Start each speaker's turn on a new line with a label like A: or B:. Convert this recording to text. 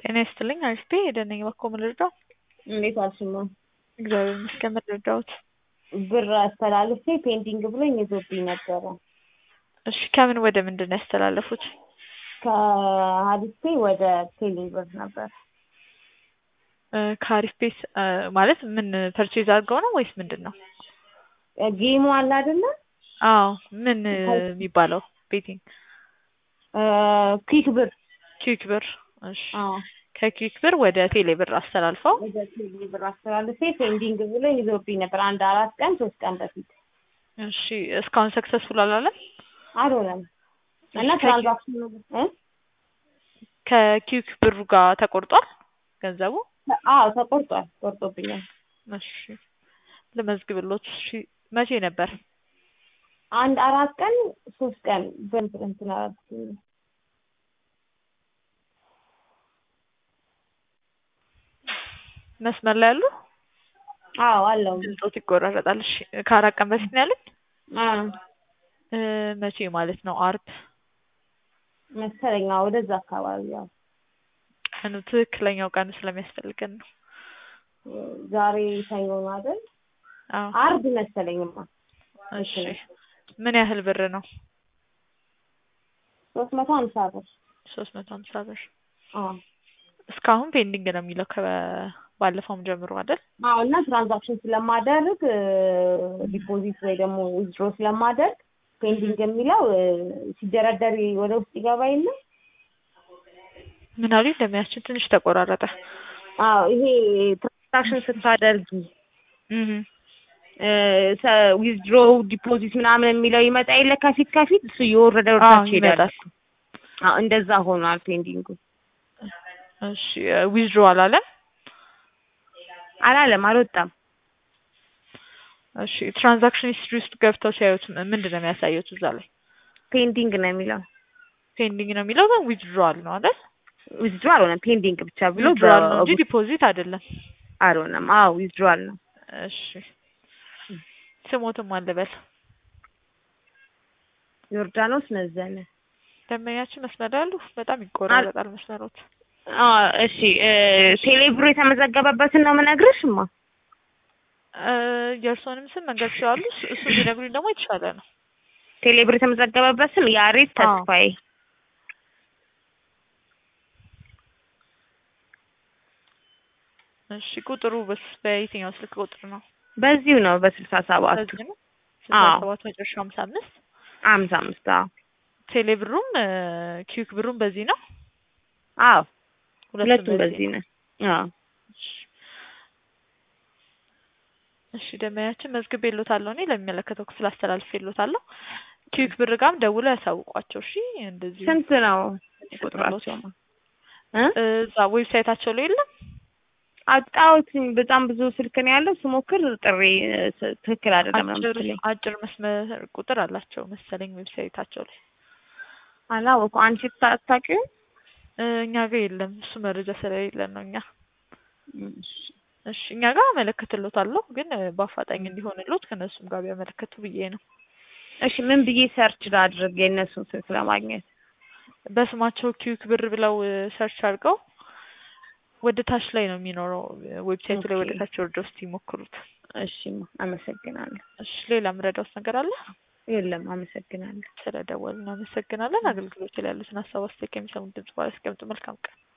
A: ጤና ይስጥልኝ አሪፍ ሄደን ነኝ እባክዎ ምን ልርዳው?
B: እንዴት ዋልሽማ?
A: እግዚአብሔር ይመስገን ምን ልርዳዎት?
B: ብር አስተላልፌ ፔንዲንግ ብሎኝ ይዞብኝ ነበረ።
A: እሺ ከምን ወደ ምንድን ነው ያስተላለፉት?
B: ከሀዲስቴ ወደ ቴሌ ብር ነበር።
A: እ ከአሪፍ ቤት እ ማለት ምን ፐርቼዝ አድርገው ነው ወይስ ምንድን ነው?
B: ጌሙ አለ አይደለ?
A: አዎ ምን የሚባለው ቤቲንግ
B: እ ኩዊክ ብር
A: ኪዊክ ብር እሺ
B: አዎ
A: ከኪዊክ ብር ወደ ቴሌ ብር አስተላልፈው
B: ወደ ቴሌ ብር አስተላልፌ ፔንዲንግ ብሎኝ ይዞብኝ ነበር አንድ አራት ቀን ሶስት ቀን በፊት
A: እሺ እስካሁን ሰክሰስፉል አላለም?
B: አልሆነም እና
A: እሺ፣
B: ትራንዛክሽኑ እ
A: ከኪዊክ ብሩ ጋር ተቆርጧል ገንዘቡ?
B: አዎ ተቆርጧል ቆርጦብኛል።
A: እሺ ልመዝግብሎት። እሺ መቼ ነበር?
B: አንድ አራት ቀን ሶስት ቀን በእንትን እንትን አላልኩኝ።
A: መስመር ላይ ያሉ
B: አዎ አለው
A: ድምፆት ይቆራረጣል። እሺ ከአራት ቀን በፊት ነው ያለኝ?
B: አዎ
A: እ መቼ ማለት ነው? አርብ
B: መሰለኝ አዎ ወደዛ አካባቢ ያው
A: ቀኑ ትክክለኛው ቀኑ ስለሚያስፈልገን ነው።
B: ዛሬ ሰኞ ነው አይደል?
A: አዎ
B: አርብ መሰለኝማ
A: እሺ ምን ያህል ብር ነው?
B: ሶስት መቶ ሀምሳ ብር
A: ሶስት መቶ ሀምሳ ብር
B: አዎ
A: እስካሁን ፔንዲንግ ነው የሚለው ከባለፈውም ጀምሮ አይደል?
B: አዎ እና ትራንዛክሽን ስለማደርግ ዲፖዚት ወይ ደግሞ ዊዝድሮ ስለማደርግ ፔንዲንግ የሚለው እ ሲደረደር ወደ ውስጥ ይገባ የለ
A: ምን አሉኝ? እንደሚያችን ትንሽ ተቆራረጠ።
B: አዎ ይሄ ትራንዛክሽን ስታደርጊ
A: እህ
B: ዊዝድሮ ዲፖዚት ምናምን የሚለው ይመጣ የለ ከፊት ከፊት እሱ እየወረደ
A: አዎ
B: ወርታች ይሄዳል።
A: ይመጣል።
B: አዎ እንደዛ ሆኗል ፔንዲንጉ።
A: እሺ ዊዝድሮ አላለም?
B: አላለም አልወጣም።
A: እሺ ትራንዛክሽን ሂስትሪ ውስጥ ገብተው ሲያዩት ም- ምንድን ነው የሚያሳዩት እዛ ላይ?
B: ፔንዲንግ ነው የሚለው
A: ፔንዲንግ ነው የሚለው ግን ዊዝድሮዋል ነው አይደል?
B: ዊዝድሮ አልሆነም ፔንዲንግ ብቻ ብሎ
A: ዊዝድሮዋል ነው እንጂ
B: በ-
A: ዲፖዚት አይደለም።
B: አልሆነም። አዎ ዊዝድሮዋል ነው።
A: እሺ ስሞትም አልበል
B: ዮርዳኖስ መዘነ
A: ደንበኛችን መስመር ላይ ያሉ በጣም ይቆራረጣል መስመሮት።
B: አዎ እሺ እ ቴሌብሩ የተመዘገበበትን ነው የምነግርሽማ።
A: እ የእርስዎንም ስም መንገድ ሲዋሉ እሱ- እሱ ቢነግሩኝ ደግሞ የተሻለ ነው።
B: ቴሌብር የተመዘገበበት ስም ያሬድ
A: አዎ።
B: ተስፋዬ።
A: እሺ ቁጥሩ በስ በየትኛው ስልክ ቁጥር ነው?
B: በዚሁ ነው በስልሳ ሰባቱ
A: በዚህ ነው? ስልሳ
B: አዎ።
A: ሰባት መጨረሻ ሀምሳ አምስት
B: ሀምሳ አምስት አዎ
A: ቴሌ ብሩም እ ኪዊክ ብሩም በዚህ ነው?
B: አዎ
A: ሁለቱም
B: ሁለቱም በዚህ ነው። አዎ
A: እሺ እሺ ደንበኛችን መዝግቤልዎታለሁ እኔ ለሚመለከተው ክፍል አስተላልፌልዎታለሁ። ኪዊክ ብር ጋርም ደውለው ያሳውቋቸው እሺ። እንደዚህ
B: ስንት ነው
A: ይፈጥሩልዎት።
B: ቁጥራቸው? እ
A: እዛ ዌብሳይታቸው ላይ የለም?
B: አጣሁትኝ በጣም ብዙ ስልክ ነው ያለው ስሞክር ጥሪ እ ስ- ትክክል አይደለም ነው
A: አጭር
B: የምትለኝ።
A: አጭር መስመር ቁጥር አላቸው መሰለኝ ዌብሳይታቸው ላይ
B: አላወኩም። አንቺ ታ- አታውቂውም?
A: እ እኛ ጋር የለም እሱ መረጃ ስለሌለን ነው እኛ
B: እሺ
A: እሺ እኛ ጋር አመለክትልዎታለሁ ግን እ በአፋጣኝ እንዲሆንልዎት ከእነሱም ጋር ቢያመለክቱ ብዬ ነው።
B: እሺ ምን ብዬ ሰርች ላድርግ የእነሱን ስልክ ለማግኘት?
A: በስማቸው ኪዊክ ብር ብለው እ ሰርች አድርገው ወደ ታች ላይ ነው የሚኖረው እ ዌብሳይቱ ላይ ወደ
B: ኦኬ።
A: ታች ወርደው እስቲ ይሞክሩት።
B: እሺማ አመሰግናለሁ።
A: እሺ ሌላ ምረዳውት ነገር አለ?
B: የለም አመሰግናለሁ።
A: ስለደወሉ እናመሰግናለን። አገልግሎት ላይ ያሉትን ሀሳብ አስተያየት ከሚሰሙት ድምጽ በኋላ ያስቀምጡ። መልካም ቀን።